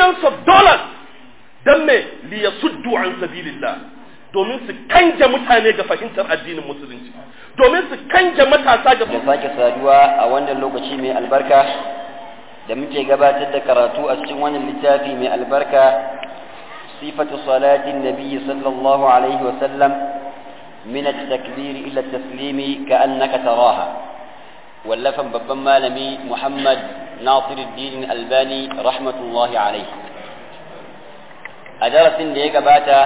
billions of dollars don me li yasuddu an sabilillah domin su kanje mutane ga fahimtar addinin musulunci domin su kanje matasa ga da sake saduwa a wannan lokaci mai albarka da muke gabatar da karatu a cikin wannan littafi mai albarka sifatu salatin nabi sallallahu alaihi wa sallam min at-takbir ila at-taslim ka'annaka taraha wallafan babban malami Muhammad Nasiruddin Albani rahmatullahi alaihi a darasin da ya gabata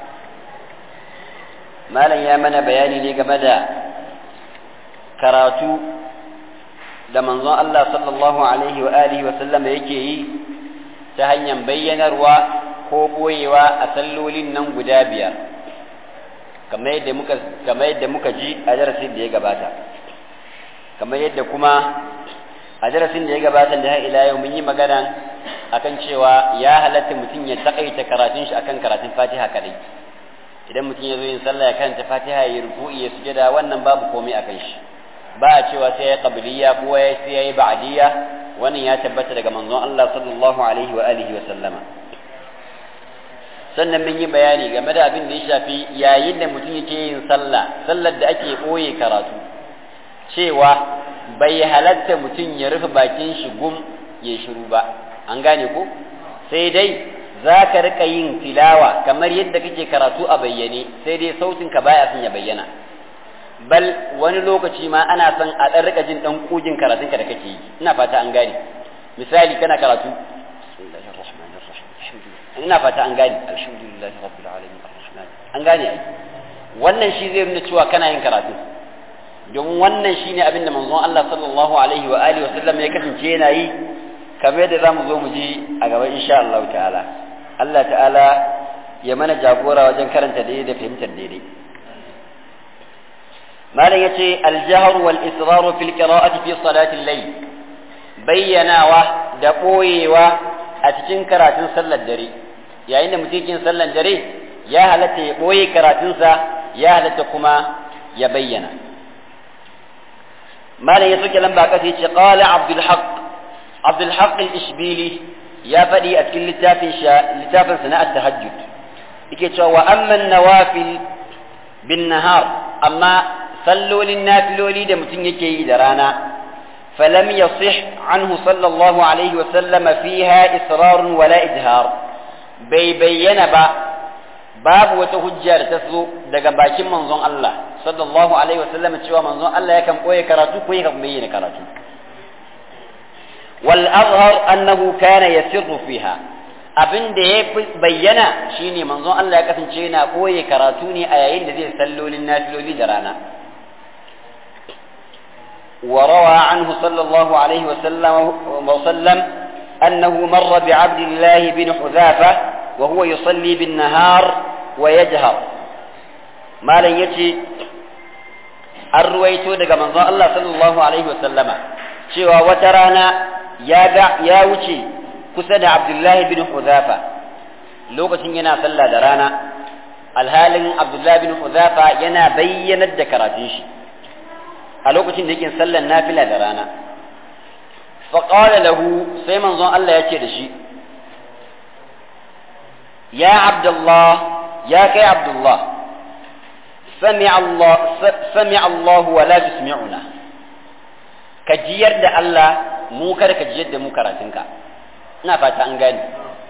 malam ya mana bayani ne game da karatu da manzon Allah sallallahu alaihi wa alihi wa sallam yake yi ta hanyar bayyanarwa ko boyewa a sallolin nan guda biyar kamar yadda muka kamar yadda muka ji a darasin da ya gabata kamar yadda kuma a darasin da ya gabata da har ila yau mun yi magana akan cewa ya halatta mutum ya takaita karatun shi akan karatun Fatiha kadai idan mutum ya zo yin sallah ya karanta Fatiha ya ruku'i ya sujada wannan babu komai akan shi ba a cewa sai ya qabliya ko ya sai ya yi ba'diyya wannan ya tabbata daga manzon Allah sallallahu alaihi wa alihi wa sallama sannan mun yi bayani game da abin da ya shafi yayin da mutum yake yin sallah sallar da ake boye karatu cewa bai halatta mutum ya rufe bakin shi gum ya shiru ba an gane ko sai dai za ka rika yin tilawa kamar yadda kake karatu a bayyane sai dai sautin ka baya son ya bayyana bal wani lokaci ma ana son a ɗan rika jin ɗan kugin karatun ka da kake yi ina fata an gane misali kana karatu ina fata an gane alhamdulillah rabbil alamin arrahman an gane ai wannan shi zai nuna cewa kana yin karatu don wannan shine abin da manzon Allah sallallahu alaihi wa alihi wa sallam ya kasance yana yi kamar yadda zamu zo mu ji a gaba insha Allah ta'ala Allah ta'ala ya mana jagora wajen karanta daidai da fahimtar daidai malam yace al-jahr wal israr fil qira'ati fi salati al-layl bayyanawa da boyewa a cikin karatun sallar dare yayin da mutum yin sallar dare ya halatta ya boye karatunsa ya halatta kuma ya bayyana malam ya soke lamba kasa yace qala abdul haqq abdul haqq al-ishbili ya faɗi a cikin littafin littafin sana'at tahajjud yake cewa wa amman nawafil bin nahar amma sallolin nafiloli da mutum yake yi da rana falam yasih anhu sallallahu alaihi wa sallama fiha israr wala ijhar bai bayyana ba babu wata hujja da ta zo daga bakin manzon Allah sallallahu alaihi wa sallama cewa manzon Allah yakan boye karatu ko yakan bayyana karatu wal azhar annahu kana yasirru fiha abin da ya bayyana shine manzon Allah ya kasance yana koye karatu ne a yayin da zai sallolin nafiloli da rana وروى عنه صلى الله عليه وسلم وسلم أنه مر بعبد الله بن حذافة وهو يصلي بالنهار ويجهر ما لن يتي الرويت دقى من الله صلى الله عليه وسلم شوى وترانا يا يا وشي kusa da Abdullahi bin Huzafa lokacin yana sallah da rana alhalin Abdullahi bin Huzafa yana bayyanar da karatun shi a lokacin da yake sallar nafila da rana faƙala lahu sai manzon Allah ya ce da shi ya Abdullah ya kai Abdullah sami Allah sami Allah wa la tusmi'una ka jiyar da Allah mu kada ka jiyar da mu karatunka ina fata an gane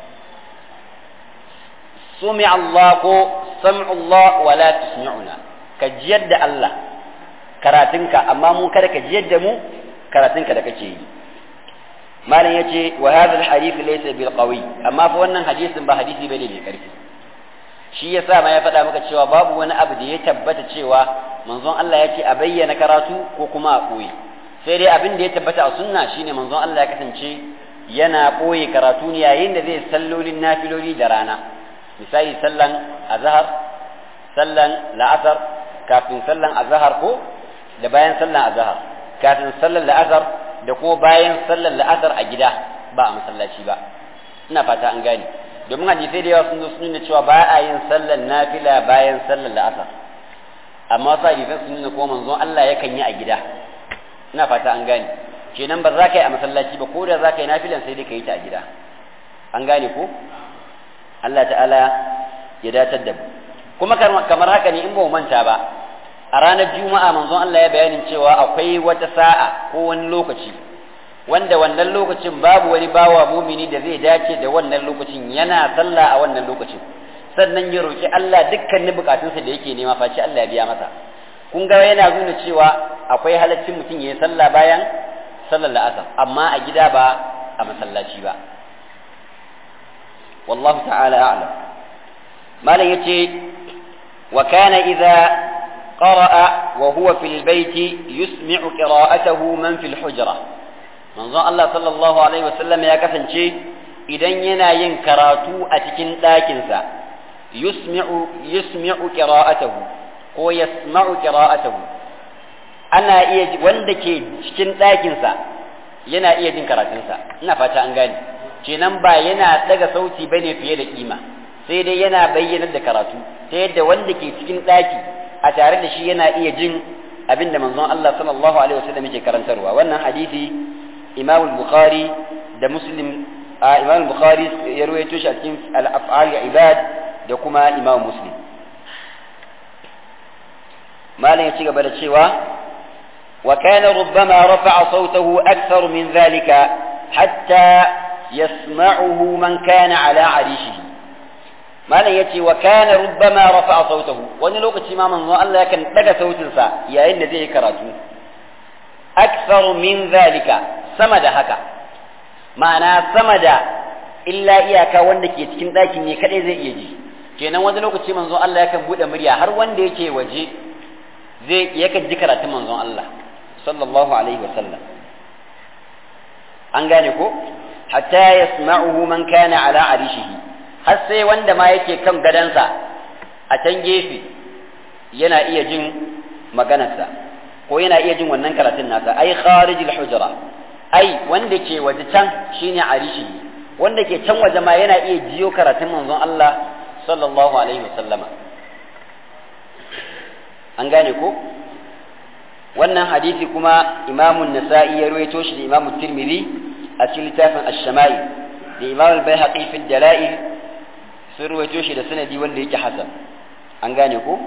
sumi Allah ko sam'u Allah wa la tusmi'una ka jiyar da Allah karatunka amma mu kada ka jiyar da mu karatunka da kake yi malam yace wa hadha alhadith laysa bil qawi amma fa wannan hadisin ba hadisi bane mai karfi shi yasa ma ya faɗa maka cewa babu wani abu da ya tabbata cewa manzon Allah ya ce a bayyana karatu ko kuma a koyi sai dai abin da ya tabbata a sunna shine manzon Allah ya kasance yana ɓoye karatu ne yayin da zai sallolin nafiloli da rana misali sallan azhar sallan la'asar kafin sallan azhar ko da bayan sallan azhar kafin sallan la'asar da ko bayan sallan la'asar a gida ba a masallaci ba ina fata an gane domin hadisai da yawa sun zo sun nuna cewa ba a yin sallan nafila bayan sallan la'asar amma wasu hadisan sun nuna ko manzon Allah yakan yi a gida ina fata an gane kenan ba za ka yi a masallaci ba ko da za ka yi nafilan sai dai ka yi ta a gida an gane ko Allah ta'ala ya datar da mu kuma kamar haka ne in ba mu manta ba a ranar juma'a manzon Allah ya bayanin cewa akwai wata sa'a ko wani lokaci wanda wannan lokacin babu wani bawa mumini da zai dace da wannan lokacin yana sallah a wannan lokacin sannan ya roki Allah dukkanin bukatunsa da yake nema face Allah ya biya masa kun ga yana nuna cewa akwai halaccin mutum ya yi sallah bayan sallar la'asar amma a gida ba a masallaci ba wallahu ta'ala a'lam malam yace wa kana idza qara'a wa huwa fil baiti yusmi'u qira'atahu man fil hujra manzon Allah sallallahu alaihi wasallam ya kasance idan yana yin karatu a cikin ɗakinsa yusmi'u yusmi'u qira'atahu ko yasma'u qira'atahu ana iya wanda ke cikin ɗakinsa yana iya jin karatunsa ina fata an gane kenan ba yana daga sauti bane fiye da kima sai dai yana bayyanar da karatu ta yadda wanda ke cikin ɗaki a tare da shi yana iya jin abin da manzon Allah sallallahu alaihi wasallam yake karantarwa wannan hadisi Imam Bukhari da Muslim Imam Bukhari ya rawaito shi a cikin al-af'al ibad da kuma Imam Muslim malam ya ci gaba da cewa wa kana rubbama rafa'a sautahu akthar min dhalika hatta yasma'uhu man kana ala arishihi malam yace wa kana rubbama rafa'a sautahu wani lokaci ma manzo Allah yakan daga sautin sa yayin da zai yi karatu akthar min dhalika sama da haka ma'ana sama da illa iyaka wanda ke cikin ɗakin ne kadai zai iya ji kenan wani lokaci manzo Allah yakan bude murya har wanda yake waje zai yakan ji karatun manzon Allah sallallahu alaihi wa sallam an gane ko hatta yasma'uhu man kana ala arishihi har sai wanda ma yake kan gadansa a can gefe yana iya jin maganarsa ko yana iya jin wannan karatun nasa ai kharijil hujra ai wanda ke waje can shine arishi wanda ke can waje ma yana iya jiyo karatun manzon Allah sallallahu alaihi wasallama an gane ko wannan hadisi kuma imamun nasa'i ya ruwaito shi da imamu tirmidhi a cikin littafin ash-shama'il da imam al-baihaqi fi dalail sun ruwaito shi da sanadi wanda yake hasan an gane ko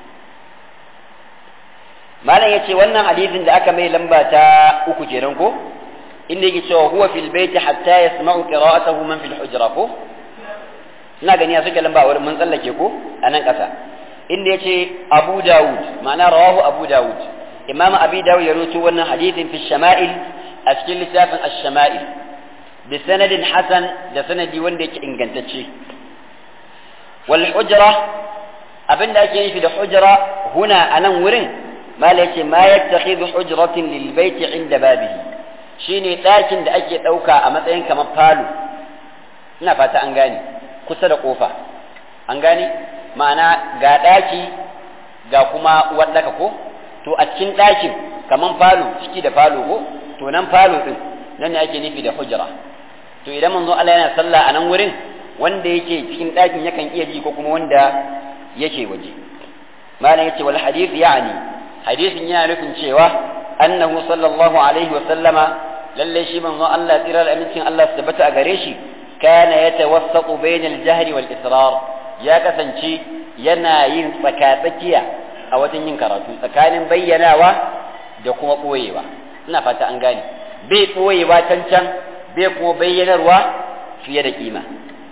malam yace wannan hadisin da aka mai lamba ta uku kenan ko inda yake cewa huwa fil baiti hatta yasma'u qira'atahu man fil hujra ko ina gani ya suke lamba wurin mun tsallake ko a nan ƙasa inda yace Abu Dawud ma'ana rawahu Abu Dawud Imam Abi Dawud ya rawaito wannan hadisin fi shama'il a cikin littafin ash-shama'il bi sanadin hasan da sanadi wanda yake ingantacce wal hujra abinda ake nufi da hujra huna anan wurin mala yace ma yattakhidhu hujratin lil baiti inda babihi shine ɗakin da ake ɗauka a matsayin kamar falo ina fata an gane kusa da ƙofa an gane ma'ana ga ɗaki ga kuma waɗaka ko to a cikin ɗakin kamar falo ciki da falo ko to nan falo ɗin nan ne ake nufi da hujra to idan manzo Allah yana sallah a nan wurin wanda yake cikin ɗakin yakan iya ji ko kuma wanda yake waje malam yace wal hadith ya'ni hadisin yana nufin cewa annahu sallallahu alaihi wa sallama lalle shi manzo Allah tsira da amincin Allah su tabbata a gare shi kana yatawassaqu bainal jahri wal israr ya kasance yana yin tsakatsakiya a wajen yin karatu tsakanin bayyanawa da kuma boyewa ina fata an gane bai boyewa can can bai kuma bayyanarwa fiye da kima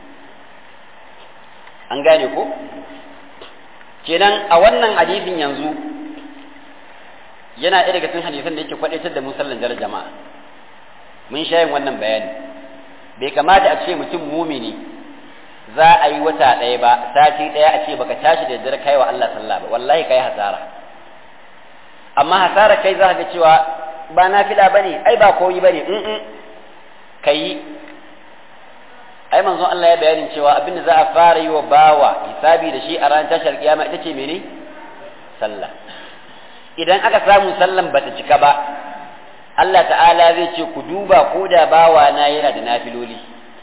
an gane ko kenan a wannan hadisin yanzu yana ɗaya daga cikin hadisan da yake kwadaitar da musallan jar jama'a mun sha yin wannan bayani bai kamata a ce mutum mumini za a yi wata ɗaya ba sati ɗaya a ce baka tashi da daddare kai wa Allah sallah ba wallahi kai hasara amma hasara kai za ka ga cewa ba na fila bane ai ba koyi bane in in kai ai manzon Allah ya bayanin cewa abin da za a fara yi wa bawa hisabi da shi a ranar tashar kiyama ita ce mene sallah idan aka samu sallan bata cika ba Allah ta'ala zai ce ku duba ko da bawa na yana da nafiloli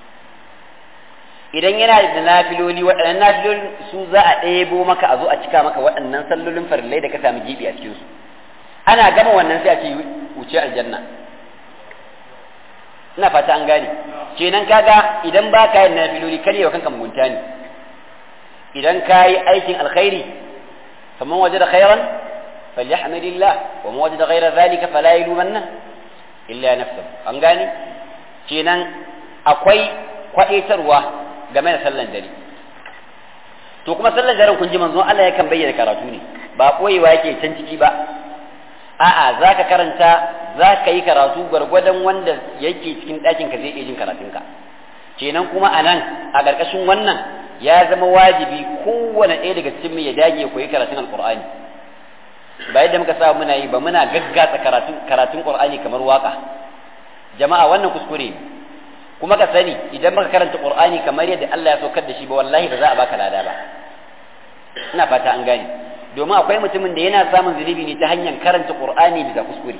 idan yana da nafiloli waɗannan nafiloli su za a ɗebo maka a zo a cika maka waɗannan sallolin farillai da ka sami gibi a cikin su ana gama wannan sai a ce wuce aljanna ina fata an gane kenan kaga idan ba ka yin nafiloli kar yau kanka mugunta ne idan ka yi aikin alkhairi faman wajada khairan falyahmadillah wa man wajada ghayra dhalika fala yalumanna illa nafsuhu an gane kenan akwai kwadaitarwa game da sallan dare to kuma sallan daren kun ji manzo Allah yakan bayyana karatu ne ba koyewa yake can ciki ba a'a zaka karanta zaka yi karatu gwargwadon wanda yake cikin ɗakin ka zai iya jin karatunka kenan kuma anan a ƙarƙashin wannan ya zama wajibi kowane ɗaya daga cikin ya dage ya koyi karatun alqur'ani ba yadda muka sa muna yi ba muna gaggatsa karatun karatun qur'ani kamar waka jama'a wannan kuskure ne kuma ka sani idan baka karanta qur'ani kamar yadda Allah ya saukar da shi ba wallahi ba za a baka lada ba ina fata an gane domin akwai mutumin da yana samun zunubi ne ta hanyar karanta qur'ani bisa kuskure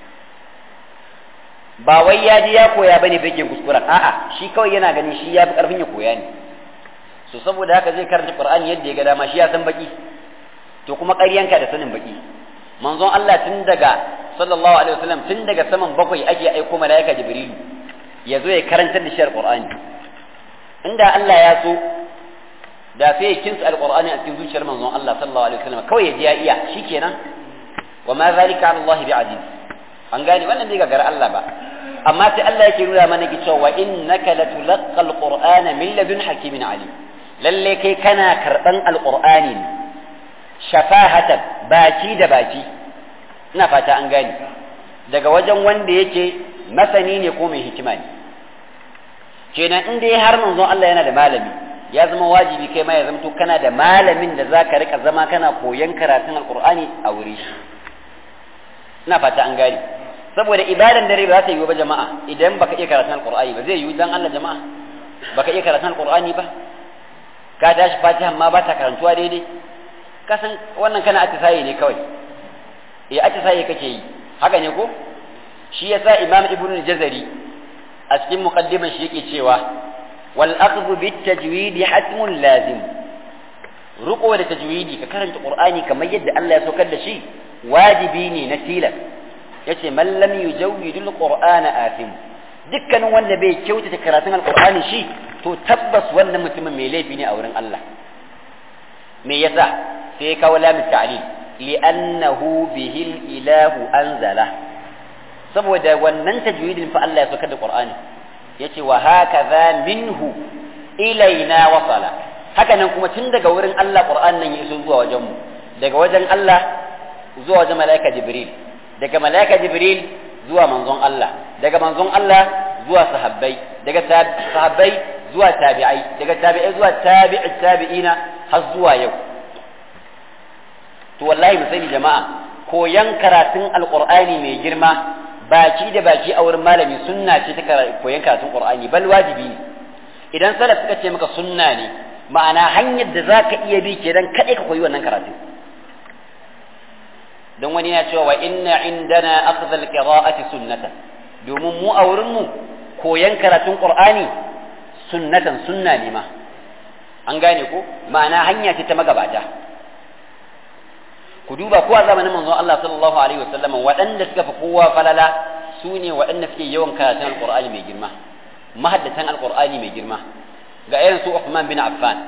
ba wai ya je ya koya bane bai kuskuren a'a shi kawai yana ganin shi ya fi karfin ya koya ne so saboda haka zai karanta qur'ani yadda ya ga dama shi ya san baki to kuma ƙaryanka da sanin baki manzon Allah tun daga sallallahu alaihi wasallam tun daga saman bakwai ake aiko malaika jibrilu ya zo ya karantar da shi alqur'ani inda Allah ya so da sai ya kinsa alqur'ani a cikin zuciyar manzon Allah sallallahu alaihi wasallam kawai ya ji ya iya shikenan wa ma zalika ala Allah bi'aziz an gane wannan bai gagara Allah ba amma sai Allah yake nuna mana cewa wa innaka latulqa alqur'ana min ladun hakimin alim lalle kai kana karban alqur'ani ne shafahatan baki da baki ina fata an gane daga wajen wanda yake masani ne ko mai hikima ne kenan in dai har manzon Allah yana da malami ya zama wajibi kai ma ya zamto kana da malamin da zaka rika zama kana koyan karatun alqur'ani a wuri shi ina fata an gane saboda ibadan dare ba za ta yi ba jama'a idan baka iya karatun alqur'ani ba zai yi dan Allah jama'a baka iya karatun alqur'ani ba ka tashi fatiha ma ba ta karantuwa daidai kasan wannan kana atisaye ne kawai eh atisaye kake yi haka ne ko shi yasa imam ibnu al-jazari a cikin muqaddiman shi yake cewa wal akhdhu bit tajwid hatmun lazim ruko da tajwidi ka karanta qur'ani kamar yadda Allah ya saukar da shi wajibi ne na tilas yace man lam yujawwidul qur'ana athim dukkanin wanda bai kyautata karatun alqur'ani shi to tabbas wannan mutumin mai laifi ne a wurin Allah me yasa sai kawo lamin ta'lil li'annahu bihi ilahu anzala saboda wannan tajwidin fa Allah ya saukar da Qur'ani yace wa hakaza minhu ilaina wasala haka nan kuma tun daga wurin Allah Qur'an nan ya iso zuwa wajen mu daga wajen Allah zuwa wajen malaika Jibril daga malaika Jibril zuwa manzon Allah daga manzon Allah zuwa sahabbai daga sahabbai zuwa tabi'ai daga tabi'ai zuwa tabi'i tabi'ina har zuwa yau to wallahi mu sani jama'a koyan karatun alqur'ani mai girma baki da baki a wurin malami sunna ce ta koyan karatun qur'ani bal wajibi ne idan salaf suka ce maka sunna ne ma'ana hanyar da zaka iya bi kenan kadai ka koyi wannan karatun don wani ya cewa wa inna indana akhdha alqira'ati sunnatan domin mu a wurin mu koyan karatun qur'ani sunnatan sunna ne ma an gane ko ma'ana hanya ce ta magabata ku duba ko a zamanin manzon Allah sallallahu alaihi wasallam waɗanda suka fi kowa falala su ne waɗanda suke yawan karatun alqur'ani mai girma mahaddatan alqur'ani mai girma ga irin su Uthman bin Affan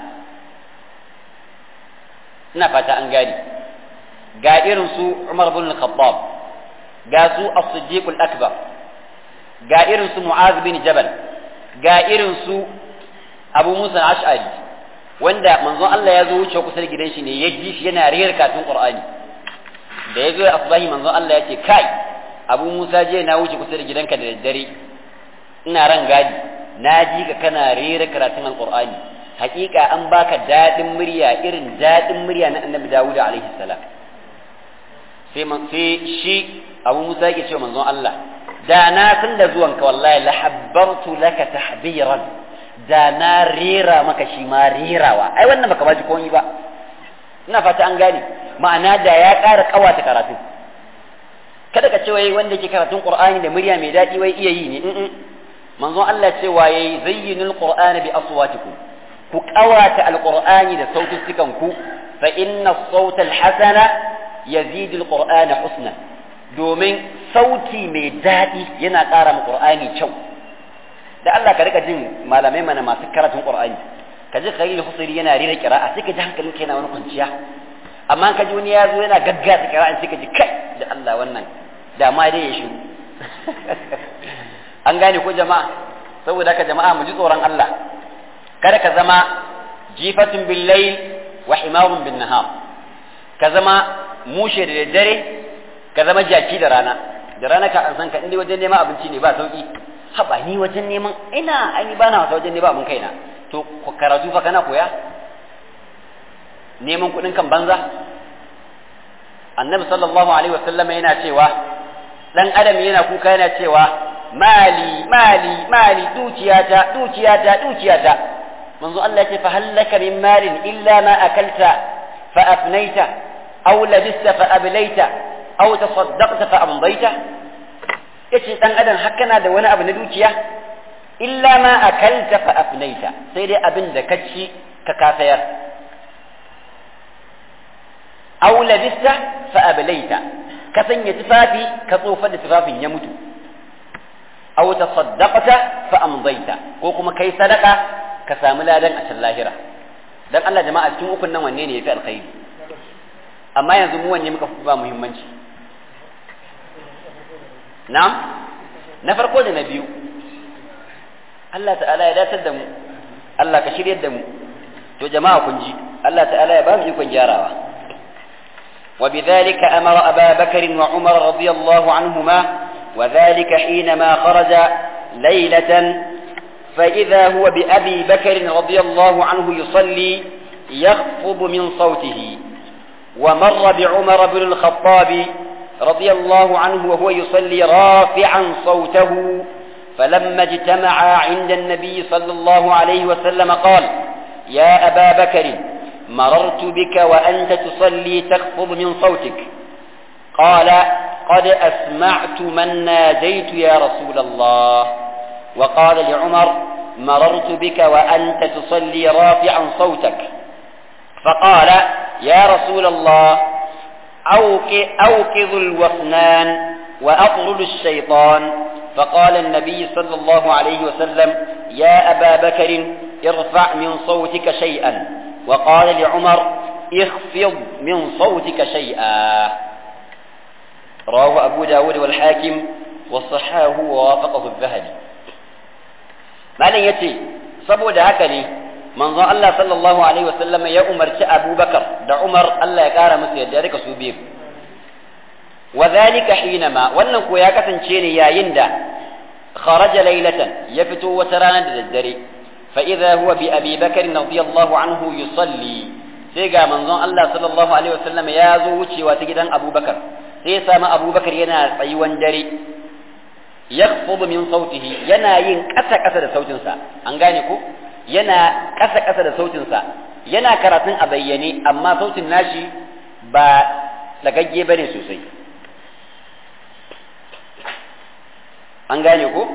ina fata an gane ga irin su Umar bin Khattab ga su As-Siddiq al-Akbar ga irin su Mu'az bin Jabal ga irin su Abu Musa al-Ash'ari wanda manzon Allah ya zo wuce kusa da gidan shi ne ya ji shi yana rera katun Qur'ani da ya zo ya asbahi manzon Allah ya ce kai Abu Musa je na wuce kusa da gidanka da daddare ina ran gadi na ji ka kana rera karatun Al-Qur'ani hakika an baka dadin murya irin dadin murya na Annabi Dawud alaihi salam sai man sai shi Abu Musa yake cewa manzon Allah da na san da zuwanka wallahi la habbartu laka tahbiran da na rera maka shi ma rerawa ai wannan baka baji komai ba ina fata an gane ma'ana da ya ƙara ƙawata karatu kada ka ce wai wanda ke karatun qur'ani da murya mai daɗi wai iya yi ne manzon Allah ce wa yayi zayyinul qur'ana bi aswatikum ku ƙawata alqur'ani da sautukan ku fa inna as-sawta al-hasana yazidu al-qur'ana husna domin sauti mai daɗi yana ƙara ma qur'ani kyau da Allah ka rika jin malamai mana masu karatun Qur'ani ka ji Khalil Husayri yana rera qira'a sai ka ji hankalin kai yana wani kwanciya amma ka ji wani ya zo yana gaggasa qira'a sai ka ji kai da Allah wannan da ma dai ya shiru an gane ko jama'a saboda ka jama'a mu ji tsoron Allah kada ka zama jifatun bil layl wa himarun bin nahar ka zama mushe da daddare ka zama jaki da rana da rana ka an san ka inda wajen neman abinci ne ba sauki haba ni wajen neman ina ai ba na wata wajen neman abin kaina to karatu fa kana koya neman kuɗin kan banza annabi sallallahu alaihi wasallam yana cewa dan adam yana kuka yana cewa mali mali mali dukiyata dukiyata dukiyata manzo Allah ce fa hallaka min malin illa ma akalta fa afnaita aw labista fa ablaita aw tasaddaqta fa amdaita yace dan adam har kana da wani abu na dukiya illa ma akalta fa afnaita sai dai abin da ka ci ka kafayar aw labista fa ablaita ka sanya tufafi ka tsofar da tufafin ya mutu aw tasaddaqta fa amdaita ko kuma kai sadaka ka samu ladan a can lahira dan Allah jama'a cikin ukun nan wanne ne yafi alkhairi amma yanzu mu wanne muka fi ba muhimmanci na'am na farko da na biyu Allah ta'ala ya datar da mu Allah ka shiryar da mu to jama'a kun ji Allah ta'ala ya ba mu ikon gyarawa وبذلك أمر أبا بكر وعمر رضي الله عنهما وذلك حينما خرج ليلة فإذا هو بأبي بكر رضي الله عنه يصلي يخفض من صوته ومر بعمر بن الخطاب رضي الله عنه وهو يصلي رافعا صوته فلما اجتمعا عند النبي صلى الله عليه وسلم قال يا أبا بكر مررت بك وأنت تصلي تخفض من صوتك قال قد أسمعت من ناديت يا رسول الله وقال لعمر مررت بك وأنت تصلي رافعا صوتك فقال يا رسول الله أوقظ الوثنان وأطرد الشيطان فقال النبي صلى الله عليه وسلم يا أبا بكر ارفع من صوتك شيئا وقال لعمر اخفض من صوتك شيئا رواه أبو داود والحاكم وصحاه ووافقه الذهبي malam ya ce saboda haka ne manzon Allah sallallahu alaihi wasallam ya umarci Abubakar da Umar Allah ya kara musu yadda rika su biyu wa zalika hinama wannan ko ya kasance ne yayin da kharaja laylatan ya fito wata rana da daddare fa idza huwa bi Abi Bakr radiyallahu anhu yusalli sai ga manzon Allah sallallahu alaihi wasallam ya zo wucewa ta gidan Abubakar sai ya samu Abubakar yana tsayuwan dare yakfudu min sautihi yana yin ƙasa ƙasa da sautinsa an gane ko yana ƙasa ƙasa da sautinsa yana karatun a bayyane amma sautin nashi ba lagagge bane sosai an gane ko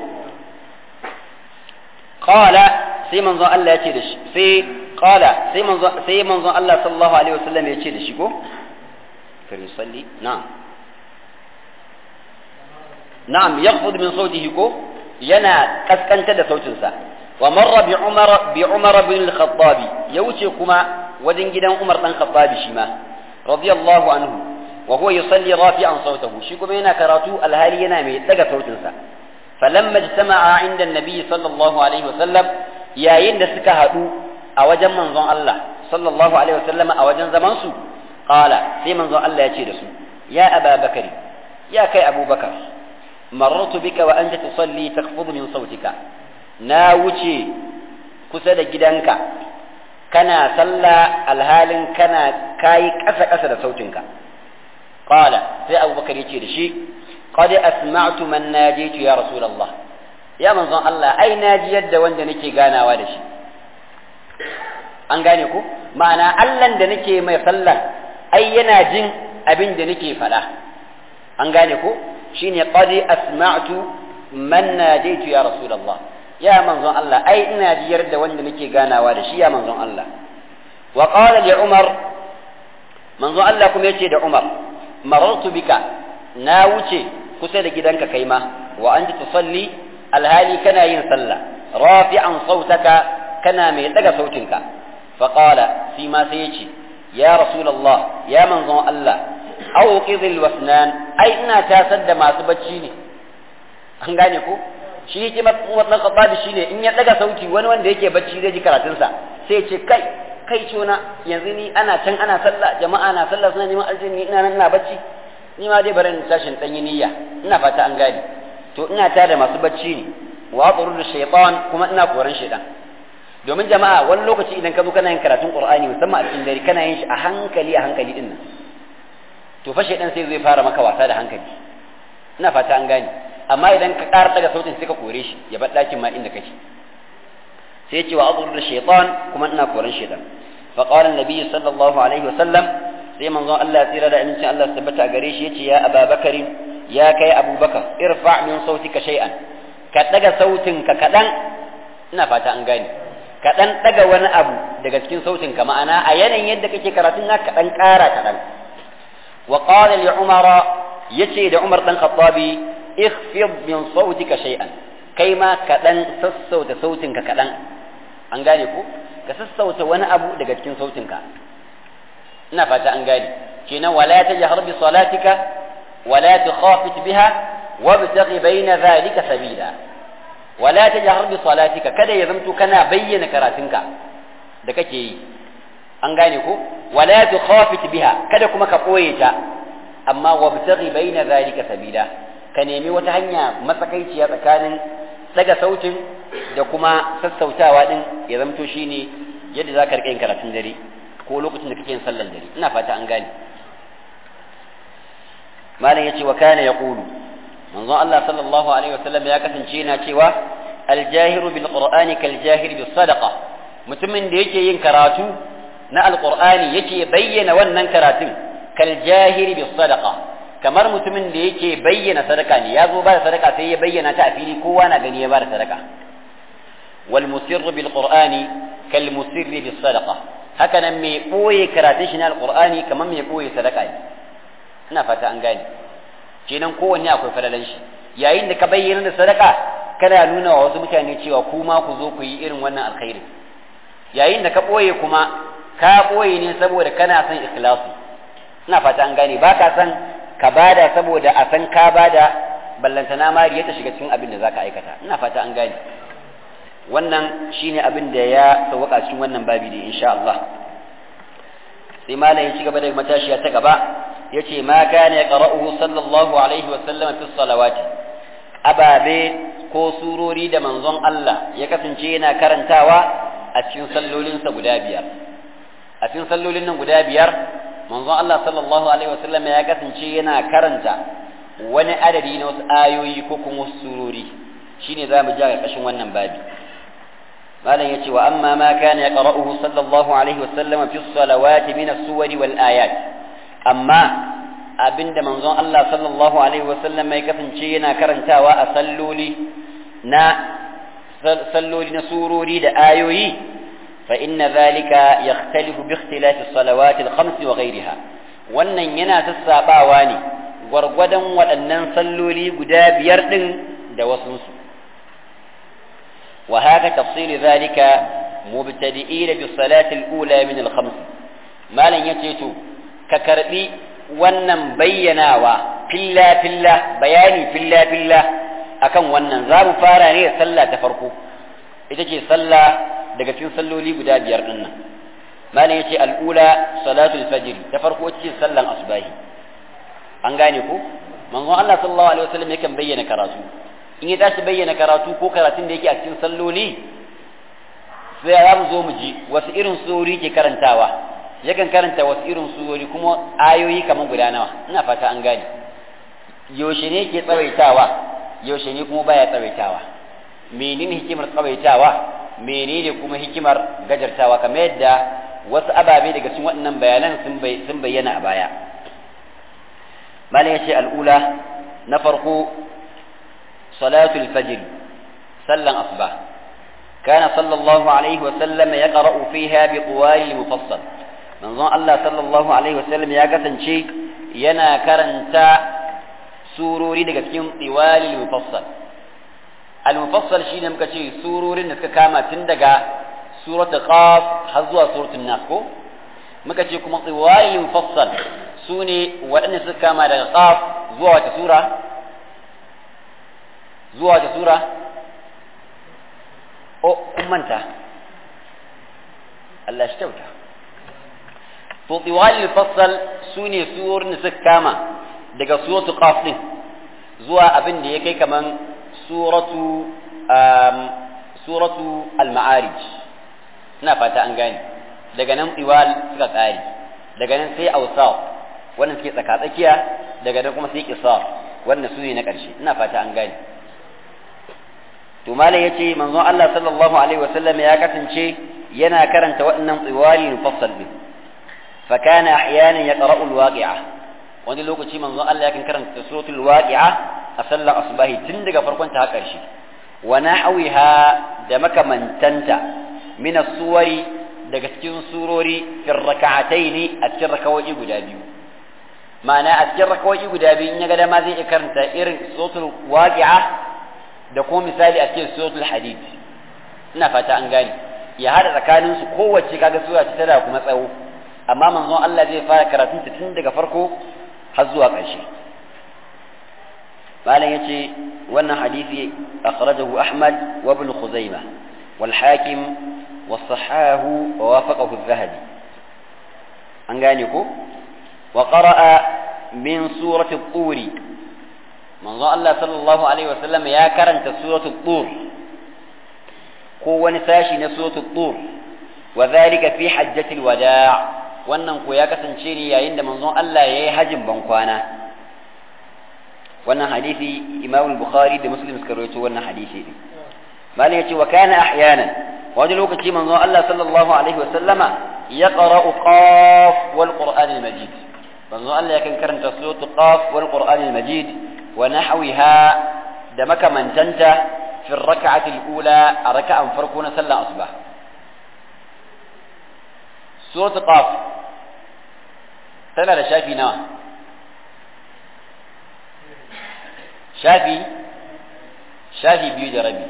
qala sai manzon Allah ya ce da shi sai qala sai manzon sai manzon Allah sallallahu alaihi wasallam ya ce da shi ko kar yusalli na'am na'am yakhfud min sautihi ko yana kaskanta da sautinsa wa marra bi umar bi umar bin al-khattab ya wuce kuma wajen gidan umar dan khattab shi ma radiyallahu anhu wa huwa yusalli rafi'an sautahu shi kuma yana karatu alhali yana mai daga sautinsa falamma ijtama'a inda an-nabi sallallahu alaihi wasallam yayin da suka hadu a wajen manzon Allah sallallahu alaihi wasallam a wajen zaman su qala sai manzon Allah ya ce da su ya aba bakari ya kai abubakar marartu bika wa anta tusalli takhfudu min sautika na wuce kusa da gidanka kana sallah alhalin kana kayi ƙasa ƙasa da sautinka qala sai abubakar yace da shi qad asma'tu man najitu ya rasulullah ya manzon Allah ai naji yadda wanda nake ganawa da shi an gane ku ma'ana Allah da nake mai sallan ai yana jin abin da nake faɗa an gane ku shine qad asma'tu man najaitu ya rasulullah ya manzon Allah ai ina jiyar da wanda nake ganawa da shi ya manzon Allah wa qala li umar manzon Allah kuma yace da umar marartu bika na wuce kusa da gidanka kai ma wa anta tusalli alhali kana yin sallah rafi'an sautaka kana mai daga sautinka fa qala fi ma sai yace ya rasulullah ya manzon Allah auqidhil wasnan ai ina tasar da masu bacci ne an gane ko shi yake wannan khattabi shine in ya daga sauti wani wanda yake bacci zai ji karatunsa sai ce kai kai cona yanzu ni ana can ana sallah jama'a na sallah suna neman aljini ina nan ina bacci ni ma dai bari in tashin dan yi niyya ina fata an gane to ina tada masu bacci ne wa da shaytan kuma ina koran shaytan domin jama'a wani lokaci idan ka zo kana yin karatun qur'ani musamman a cikin dare kana yin shi a hankali a hankali din nan to fa shaytan sai zai fara maka wasa da hankali ina fata an gane amma idan ka ƙara daga sautin sai ka kore shi ya bar ɗakin ma inda kake sai ce wa azur da shaytan kuma ina koran shaytan fa qala an-nabi sallallahu alaihi wasallam sai manzon Allah ya tsira da amincin Allah tabbata a gare shi yace ya Abubakar ya kai Abubakar irfa min sautika shay'an ka daga sautin ka kadan ina fata an gane ka dan daga wani abu daga cikin sautin ka ma'ana a yanayin yadda kake karatun na ka dan ƙara kadan wa qala li umara yace da Umar dan Khattabi ikhfid min sautika shay'an kai ma kadan sassauta sautinka kadan an gane ko ka sassauta wani abu daga cikin sautinka ina fata an gane kenan wala tajhar bi salatika wala tukhafit biha wabtaghi bayna dhalika sabila wala tajhar bi salatika kada ya zamto kana bayyana karatunka da kake yi an gane ko wala tukhafit biha kada kuma ka koye ta amma wabtaghi bayna dhalika sabila ka nemi wata hanya matsakaiciya tsakanin daga sautin da kuma sassautawa din ya zamto shine yadda za ka riƙa yin karatun dare ko lokacin da kake yin sallan dare ina fata an gane malam yace wa kana yaqulu manzon Allah sallallahu alaihi wasallam ya kasance yana cewa aljahiru bil qur'ani kal jahir bis sadaqa mutumin da yake yin karatu na alqur'ani yake bayyana wannan karatun kal jahiri bis sadaqa kamar mutumin da yake bayyana sadaka ne ya zo ba da sadaka sai ya bayyana ta a fili kowa na gani ya ba da sadaka wal musirru bil qur'ani kal musirri bis sadaqa haka nan mai boye karatun shi na alqur'ani kamar mai boye sadaka ne ina fata an gane kenan kowanne akwai falalan shi yayin da ka bayyana da sadaka kana nuna wa wasu mutane cewa ku ma ku zo ku yi irin wannan alkhairi yayin da ka boye kuma ka boye ne saboda kana son ikhlasi ina fata an gane ba ka san ka bada saboda a san ka bada ballantana ma ta shiga cikin abin da zaka aikata ina fata an gane wannan shine abin da ya sauka cikin wannan babi ne insha Allah sai malam ya ci gaba da matashiya ta gaba yace ma kana yaqra'uhu sallallahu alaihi wa sallam fi salawati ababe ko surori da manzon Allah ya kasance yana karantawa a cikin sallolinsa guda biyar a cikin sallolin nan guda biyar manzon Allah sallallahu alaihi wasallam ya kasance yana karanta wani adadi na wasu ayoyi ko kuma wasu surori shine za mu ji a ƙarshen wannan babi malam yace wa amma ma kana yaqra'uhu sallallahu alaihi wasallam fi salawati min as-suwari wal ayat amma abinda manzon Allah sallallahu alaihi wasallam ya kasance yana karantawa a salloli na salloli na surori da ayoyi فإن ذلك يختلف باختلاف الصلوات الخمس وغيرها wannan yana sassaɓawa ne gwargwadon waɗannan salloli guda biyar ɗin da wasunsu wa haka tafsiri zalika mubtadi'ina bi salati al-ula min al-khams malan yace to ka karbi wannan bayyanawa filla filla bayani filla filla akan wannan za mu fara ne da sallah ta farko ita ce sallah daga cikin salloli guda biyar din nan malam yace al'ula salatul fajr ta farko ce sallan asbahi an gane ko manzon Allah sallallahu alaihi wasallam yakan bayyana karatu in ya tashi bayyana karatu ko karatun da yake a cikin salloli sai ya mu zo mu ji wasu irin surori ke karantawa yakan karanta wasu irin surori kuma ayoyi kamar guda nawa ina fata an gane yaushe ne ke tsawaitawa yaushe ne kuma baya tsawaitawa menene hikimar tsawaitawa menene kuma hikimar gajartawa kamar yadda wasu ababe daga cikin waɗannan bayanan sun bayyana a baya malam ya ce al'ula na farko salatul fajr sallan asuba kana sallallahu alaihi wa sallam ya qara'u fiha bi qawali mufassal manzon Allah sallallahu alaihi wa sallam ya kasance yana karanta surori daga cikin tsiwali mufassal al-mufassal shine muka ce surorin da suka kama tun daga suratul qaf har zuwa suratul nas ko muka ce kuma tsiwalil mufassal sune waɗanda suka kama daga qaf zuwa wata sura zuwa wata sura o kun manta Allah shi kyauta to tsiwalil mufassal sune surorin da suka kama daga suratul qaf din zuwa abin da ya kai kaman suratu suratu al-ma'arij ina fata an gane daga nan iwal suka tsari daga nan sai awsaf wannan suke tsaka tsakiya daga nan kuma sai qisar wannan su ne na ƙarshe ina fata an gane to malai yace manzon Allah sallallahu alaihi wasallam ya kasance yana karanta waɗannan tsiwali mufassal din fa kana ahyanan yaqra'u al-waqi'a wani lokaci manzon Allah yakan karanta suratul waqi'a a sallar asubahi tun daga farkon ta har ƙarshe wa nahwiha da makamantanta min as-suwari daga cikin surori fi rak'ataini a cikin rakawoyi guda biyu ma'ana a cikin rakawoyi guda biyu in ya ga dama zai iya karanta irin suratul waqi'a da kuma misali a cikin suratul hadid ina fata an gane ya hada tsakanin su kowace kaga sura ce tana kuma tsawo amma manzon Allah zai fara karatun ta tun daga farko har zuwa ƙarshe malam yace wannan hadisi akhrajahu Ahmad wa Ibn Khuzaimah wal Hakim wa sahahu wa wafaqahu adh-Dhahabi an gane ko wa qara'a min surati at-tur manzo Allah sallallahu alaihi wasallam ya karanta suratu at-tur ko wani sashi na suratu at-tur wa dhalika fi hajjatil wada' wannan ko ya kasance ne yayin da manzon Allah yayi hajjin bankwana wannan hadisi Imam Bukhari da Muslim suka rawaito wannan hadisi din malai yace wa kana ahyanan wani lokaci manzon Allah sallallahu alaihi wa sallama yaqra'u qaf wal qur'an al majid manzon Allah yakan karanta suratul qaf wal qur'an al majid wa nahwiha da makamantanta fi rak'ati al ula a raka'an farko na sallar asuba suratul qaf tana da shafi nawa shafi shafi biyu da rabi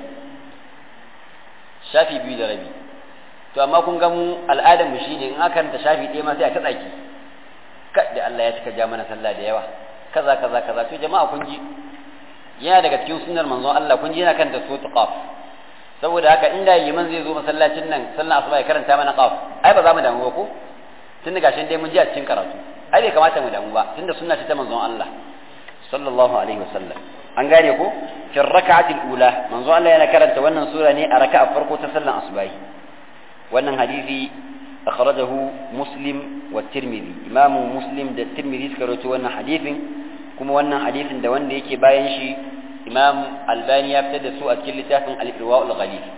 shafi biyu da rabi to amma kun ga mu al'adar mu shine in aka ranta shafi ɗaya ma sai a ta tsaki da Allah ya cika ja mana sallah da yawa kaza kaza kaza to jama'a kun ji yana daga cikin sunnar manzon Allah kun ji yana kanta suratul qaf saboda haka inda liman zai zo masallacin nan sallah asuba ya karanta mana qaf ai ba za mu damu ba ko tun da gashin dai mun ji a cikin karatu ai bai kamata mu damu ba tunda sunna ce ta manzon Allah sallallahu alaihi wasallam an gane ko fi rak'ati al-ula manzo Allah yana karanta wannan sura ne a raka'a farko ta sallan asubahi wannan hadisi akhrajahu muslim wa tirmidhi imam muslim da tirmidhi suka rawaito wannan hadisin kuma wannan hadisin da wanda yake bayan shi imam albani ya fitar da su a cikin littafin al-irwa al-ghalib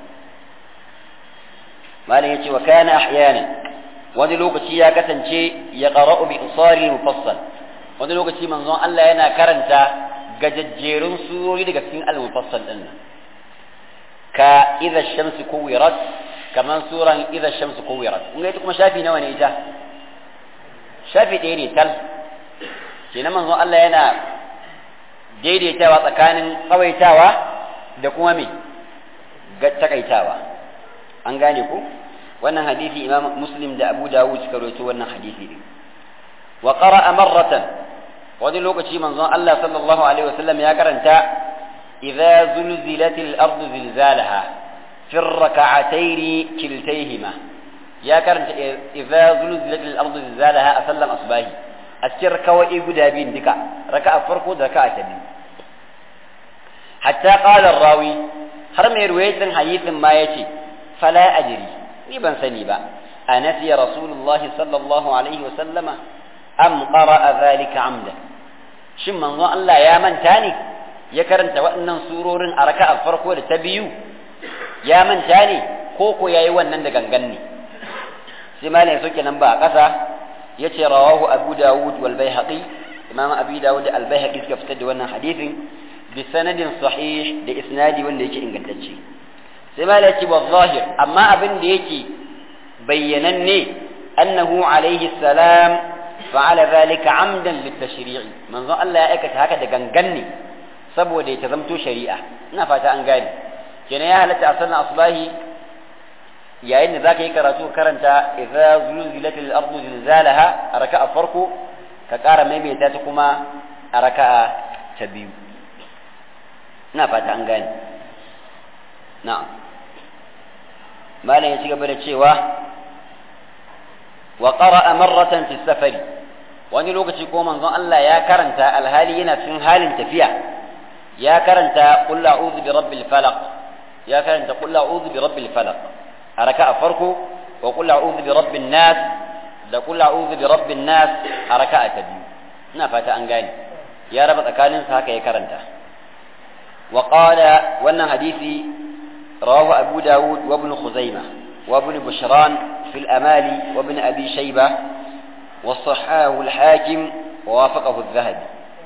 malam yace wa kana ahyana wani lokaci ya kasance ya qara'u bi isari mufassal wani lokaci manzon Allah yana karanta gajajjerun surori daga cikin al-mufassal din nan ka idza shamsu kuwirat kaman suran idza shamsu kuwirat kun ga ita kuma shafi nawa ne ita shafi ɗaya ne tal kenan manzon Allah yana daidaitawa tsakanin tsawaitawa da kuma me takaitawa an gane ku wannan hadisi imam muslim da abu dawud suka rawaito wannan hadisi ne wa qara'a marratan wani lokaci manzon Allah sallallahu alaihi wasallam ya karanta idza zulzilatil ardu zilzalaha fi rak'atayn kiltayhima ya karanta idza zulzilatil ardu zilzalaha a sallan asbahi a cikin rakawai guda biyun duka raka'a farko da raka'a ta biyu hatta qala rawi har mai ruwayatin hadithin ma yace fala ajri ni ban sani ba anasiya rasulullahi sallallahu alaihi wasallama am qara'a dhalika amda shin manzo Allah ya manta ne ya karanta waɗannan surorin a raka'a farko da ta biyu ya manta ne ko ko yayi wannan da gangan ne sai malai soke nan ba a ƙasa yace rawahu abu dawud wal baihaqi imam abi dawud da al baihaqi suka fitar da wannan hadisin bi sanadin sahih da isnadi wanda yake ingantacce sai malai yace wa zahir amma abin da yake bayyananne annahu alaihi salam fa'ala zalika amdan litashri'i manzo Allah ya aikata haka da gangan ne saboda ya zamto shari'a ina fata an gane kenan ya halatta a sallan asbahi yayin da zaka yi karatu karanta idza zulzilatil ardu zilzalaha a raka'a farko ka ƙara maimaita ta kuma a raka'a ta biyu ina fata an gane na'am malam ya ci gaba da cewa wa qara'a marratan fi safari wani lokaci ko manzon Allah ya karanta alhali yana cikin halin tafiya ya karanta qul a'udhu bi rabbil falaq ya karanta qul a'udhu bi rabbil falaq a raka'a farko wa qul a'udhu bi rabbin nas da qul a'udhu bi rabbin nas a raka'a ta biyu ina fata an gane ya raba tsakanin su haka ya karanta wa qala wannan hadisi rawahu abu dawud wa ibn khuzaimah wa ibn bushran fi al-amali wa ibn abi shaybah وصحاه الحاكم ووافقه الذهبي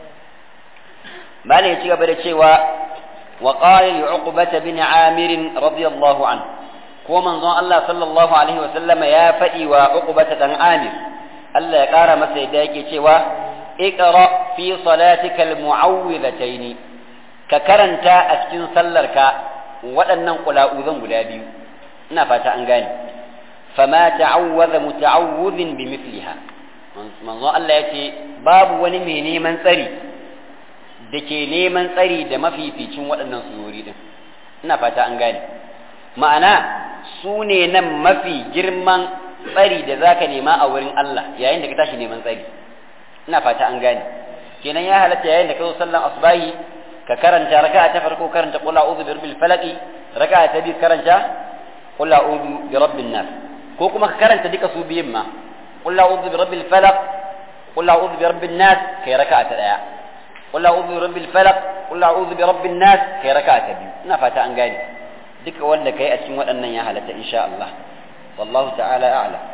ما لا يتيغ بدا وقال لعقبة بن عامر رضي الله عنه ko manzon Allah sallallahu alaihi wa sallama ya faɗi wa uqbata dan Amir Allah ya ƙara masa yadda yake cewa iqra fi salatika almu'awwidhataini ka karanta a cikin sallarka waɗannan qula'uzan guda biyu ina fata an gane fama ta'awwadha muta'awwidhin bimithliha manzo Allah ya ce babu wani mai neman tsari da ke neman tsari da mafificin waɗannan surori din ina fata an gane ma'ana su ne nan mafi girman tsari da za ka nema a wurin Allah yayin da ka tashi neman tsari ina fata an gane kenan ya halatta yayin da ka zo sallan asbahi ka karanta raka'a ta farko karanta qul a'udhu bi rabbil falaq raka'a ta biyu karanta qul a'udhu bi rabbin nas ko kuma ka karanta duka su biyun ma qul a'udhu bi rabbil falaq qul a'udhu bi rabbin nas kai raka'a ta daya qul a'udhu bi rabbil falaq qul a'udhu bi rabbin nas kai raka'a ta biyu ina fata an gane duka wanda kai a cikin waɗannan ya halatta insha Allah wallahu ta'ala a'lam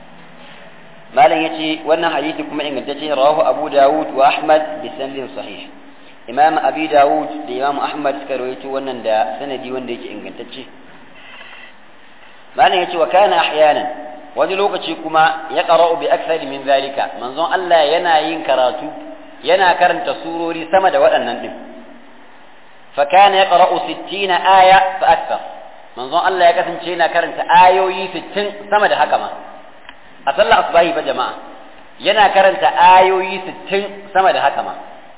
malam yace wannan hadisi kuma ingantacce rawahu Abu Dawud wa Ahmad bi sanadin sahih Imam Abi Dawud da Imam Ahmad suka rawaito wannan da sanadi wanda yake ingantacce malam yace wa kana ahyanan wani lokaci kuma ya qara'u bi akthari min zalika manzon Allah yana yin karatu yana karanta surori sama da waɗannan din فكان يقرأ ستين آية فأكثر منظر الله يكثن شينا كرنت آيوي ستين سمد حكما أصلى أصباهي فجماعة ينا كرنت آيوي ستين سمد حكما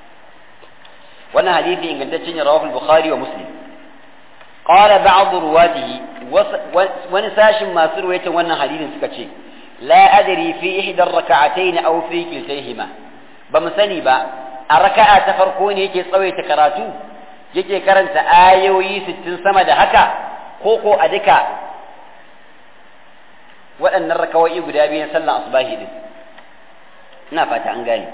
وانا حديثي إن قلت رواه البخاري ومسلم قال بعض رواته ونساش ما سرويت وانا حديث سكتشي لا أدري في إحدى الركعتين أو في كلتيهما بمسني با الركعة تفرقوني كي صويت كراتو yake karanta ayoyi sittin sama da haka ko ko a duka waɗannan rakawai guda biyan sallan asubahi din ina fata an gane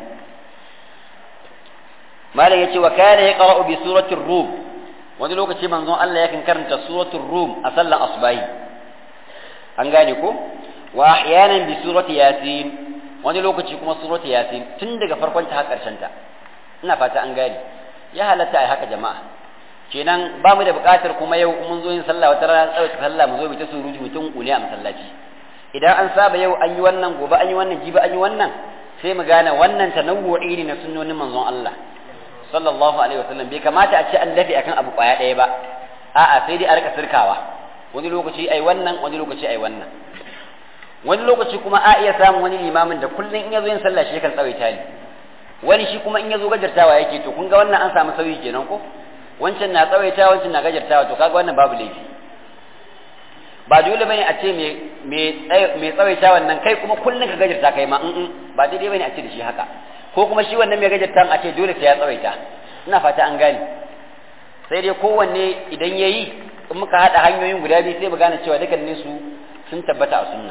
malam yace wa kana yaqra'u bi suratir rum wani lokaci manzon Allah yakan karanta suratul rum a sallan asubahi an gane ko wa ahyanan bi surati yasin wani lokaci kuma surati yasin tun daga farkon ta har karshen ta ina fata an gane ya halatta ai haka jama'a kenan ba mu da buƙatar kuma yau mun zo yin sallah wata rana tsawai sallah mu zo mu ta surutu mutum kule a masallaci idan an saba yau an yi wannan gobe an yi wannan jibi an yi wannan sai mu gane wannan tanawwu'i ne na sunnonin manzon Allah sallallahu alaihi wasallam bai kamata a ce an dafi akan abu kwaya ɗaya ba a'a sai dai a rika sirkawa wani lokaci ai wannan wani lokaci ai wannan wani lokaci kuma a iya samun wani limamin da kullum in ya zo yin sallah shi kan tsawaita ne wani shi kuma in ya zo gajartawa yake to kun ga wannan an samu sauyi kenan ko wancan na tsawaita wancan na gajartawa to kaga wannan babu laifi ba dole bane a ce mai tsawaita wannan kai kuma kullum ka gajarta kai ma in ba daidai bane a ce da shi haka ko kuma shi wannan mai gajarta a ce dole sai ya tsawaita ina fata an gane sai dai kowanne idan ya yi in muka haɗa hanyoyin guda biyu sai mu gane cewa dukkanin su sun tabbata a sunna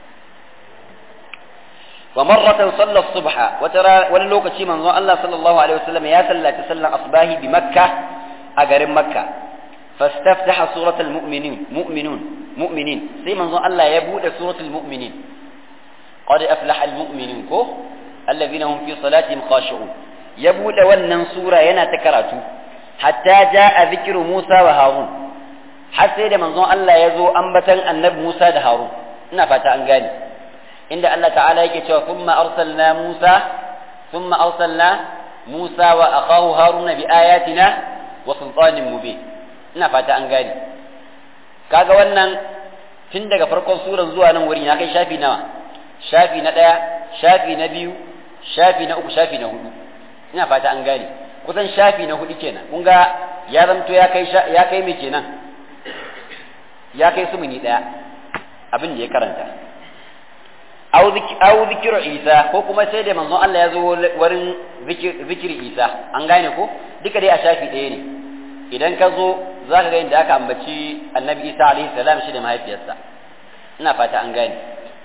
wa marratan salla subha wata wani lokaci manzon Allah sallallahu alaihi wasallam ya sallaci sallan asbahi bi makka a garin makka fastaftaha suratul mu'minin mu'minun mu'minin sai manzon Allah ya bude suratul mu'minin qad aflaha al mu'minun ko alladhina hum fi salatihim khashi'un ya bude wannan sura yana ta karatu hatta jaa dhikru Musa wa Harun har sai da manzon Allah ya zo ambatan annabi Musa da Harun ina fata an gane inda Allah ta'ala yake cewa thumma arsalna Musa thumma arsalna Musa wa akahu Haruna bi ayatina wa sultanin mubin ina fata an gane kaga wannan tun daga farkon suran zuwa nan wurin ya kai shafi nawa shafi na ɗaya shafi na biyu shafi na uku shafi na hudu ina fata an gane kusan shafi na hudu kenan kun ga ya zamto ya kai ya kai me kenan ya kai sumuni ɗaya abin da ya karanta au zikiru isa ko kuma sai da manzon Allah ya zo wurin zikiri isa an gane ko duka dai a shafi ɗaya ne idan ka zo za ka ga inda aka ambaci annabi isa alaihi salam shi da mahaifiyarsa ina fata an gane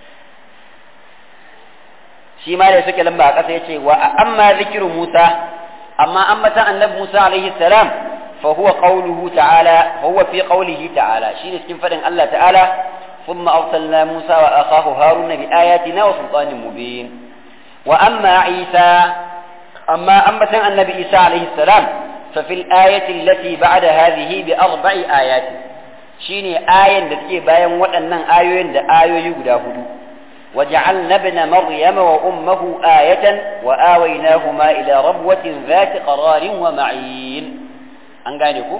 shi ma da suke lamba a ƙasa ya ce wa amma zikiru musa amma ambatan annabi musa alaihi salam fa huwa qawluhu ta'ala fa huwa fi qawlihi ta'ala shine cikin fadin Allah ta'ala ثم أرسلنا موسى وأخاه هارون بآياتنا وسلطان مبين وأما عيسى أما أنبت النبي عيسى عليه السلام ففي الآية التي بعد هذه بأربع آيات شيني آية التي باين وأن آية آية يقدا هدو وجعلنا ابن مريم وأمه آية وآويناهما إلى ربوة ذات قرار ومعين أنقانكم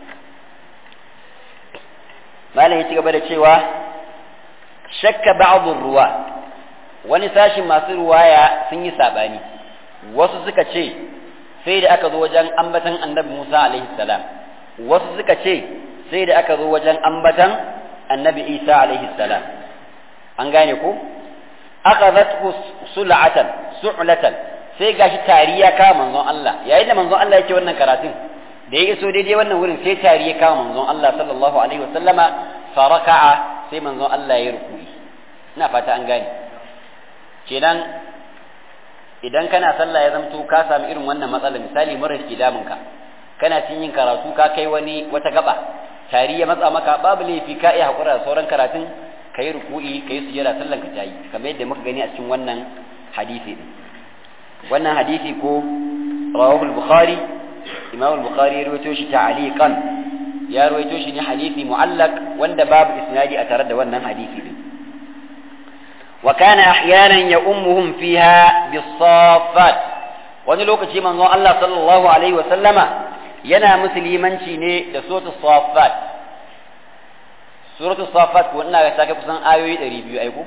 ما له يتقبل الشيوى shakka ba'dhu ruwa wani sashin masu ruwaya sun yi sabani wasu suka ce sai da aka zo wajen ambatan annabi Musa alaihi salam wasu suka ce sai da aka zo wajen ambatan annabi Isa alaihi salam an gane ko akhadhathu sul'atan su'latan sai gashi tari ya kama manzon Allah yayin da manzon Allah yake wannan karatun da ya iso daidai wannan wurin sai tari ya kama manzon Allah sallallahu alaihi wasallama faraka'a sai manzon Allah ya ruku'i ina fata an gane kenan idan kana sallah ya zamto ka samu irin wannan matsala misali mura ke damun ka kana cin yin karatu ka kai wani wata gaba tari ya matsa maka babu laifi ka iya hakura da sauran karatun ka yi ruku'i ka yi sujada sallan ka tayi kamar yadda muka gani a cikin wannan hadisi din wannan hadisi ko rawahu al-bukhari imam al-bukhari ya rawaito shi ta'aliqan ya rawaito shi ne hadisi mu'allaq wanda babu isnadi a tare da wannan hadisi din wa kana ahyanan ya ummuhum fiha bis-saffat wani lokaci manzon Allah sallallahu alaihi wa sallama yana musulmanci ne da suratul saffat suratul saffat ko ina ga take kusan ayoyi 200 aiko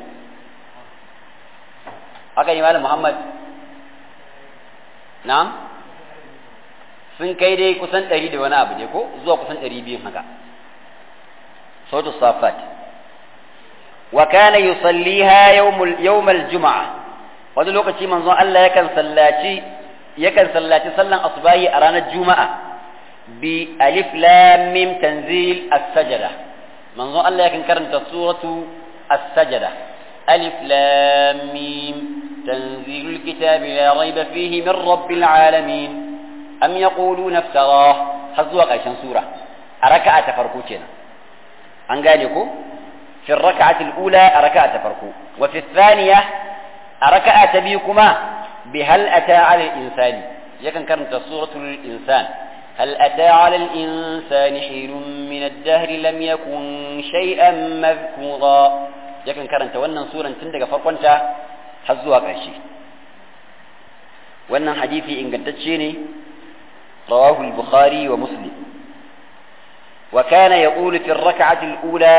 haka ne malam Muhammad na'am sun kai dai kusan ɗari da wani abu ne ko zuwa kusan ɗari biyun haka sautu safat wa kana yusalliha yawmul yawmal juma'a wani lokaci manzon Allah yakan sallaci yakan sallaci sallan asbahi a ranar juma'a bi alif lam mim tanzil as-sajda manzon Allah yakan karanta suratu as-sajda alif lam mim tanzilul kitabi la rayba fihi min rabbil alamin am yaquluna iftara har zuwa ƙarshen sura a raka'a ta farko kenan an gane ko fi raka'ati al-ula a raka'a ta farko wa fi thaniya a raka'a ta biyu kuma bi hal ata 'ala al-insani yakan karanta suratul insan هل أتى على الإنسان حين من الدهر لم يكن شيئا مذكورا يكن كرنت wannan suran tun daga farkonta har zuwa ƙarshe wannan hadisi ingantacce ne رواه البخاري ومسلم وكان يقول في الركعة الأولى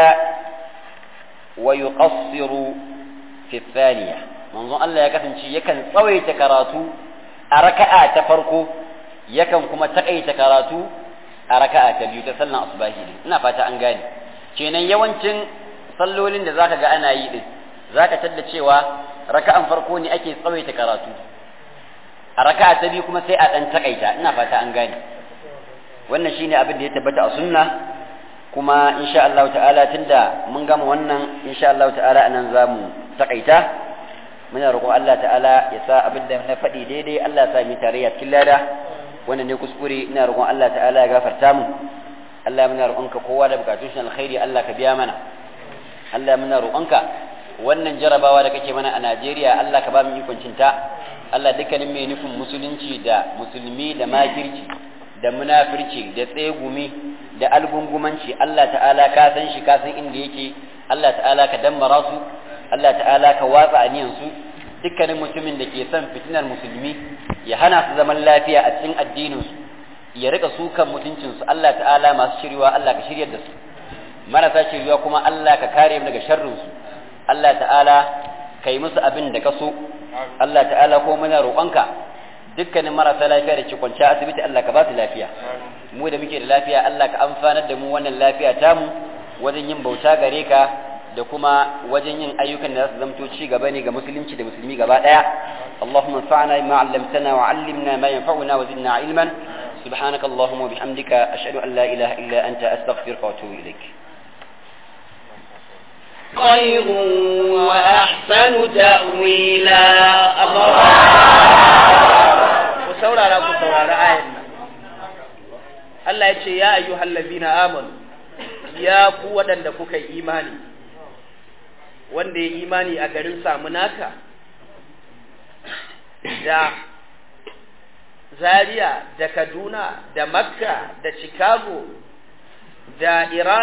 ويقصر في الثانية منظر الله يكفن شيء يكن صوي تكراتو أركعة تفرقو يكن كما تقي تكراتو أركعة تبيو تسلنا أصباهي ina fata an gane kenan yawancin sallolin da zaka ga ana yi din zaka tadda cewa raka'an farko ne ake tsawaita karatu a raka'a ta biyu kuma sai a dan takaita ina fata an gane wannan shine abin da ya tabbata a sunna kuma insha Allah ta'ala tunda mun gama wannan insha Allah ta'ala anan zamu takaita muna roƙon Allah ta'ala ya sa abin da na faɗi daidai Allah ya sa mu tarayya cikin lada wannan ne kuskure ina roƙon Allah ta'ala ya gafarta mu Allah muna roƙonka kowa da bukatun shi alkhairi Allah ka biya mana Allah muna roƙonka wannan jarabawa da kake mana a Najeriya Allah ka ba mu ikon cinta Allah dukkanin mai nufin musulunci da musulmi da makirci da munafirci da tsegumi da algungumanci Allah ta'ala ka san shi ka san inda yake Allah ta'ala ka dammara su Allah ta'ala ka watsa aniyan su dukkanin mutumin da ke son fitinar musulmi ya hana su zaman lafiya a cikin addinin su ya rika sukan mutuncin su Allah ta'ala masu shirwa Allah ka shiryar da su marasa shiriwa kuma Allah ka kare mu daga sharrin su Allah ta'ala kai musu abin da ka so Allah ta'ala ko muna roƙonka dukkanin marasa lafiya da ke kwanciya asibiti Allah ka ba su lafiya mu da muke da lafiya Allah ka amfanar da mu wannan lafiya tamu wajen yin bauta gare ka da kuma wajen yin ayyukan da za su zamto ci gaba ne ga musulunci da musulmi gaba daya اللهم انفعنا بما علمتنا وعلمنا ما ينفعنا وزدنا علما سبحانك اللهم وبحمدك أشهد أن لا إله إلا أنت أستغفرك وأتوب إليك خير وأحسن تأويلا الله ku saurara ku saurara ayan nan Allah ya ce ya ayyuhal ladina amanu ya ku waɗanda kuka yi imani wanda ya imani a garin samunaka da Zaria da Kaduna da Makka da Chicago da Iran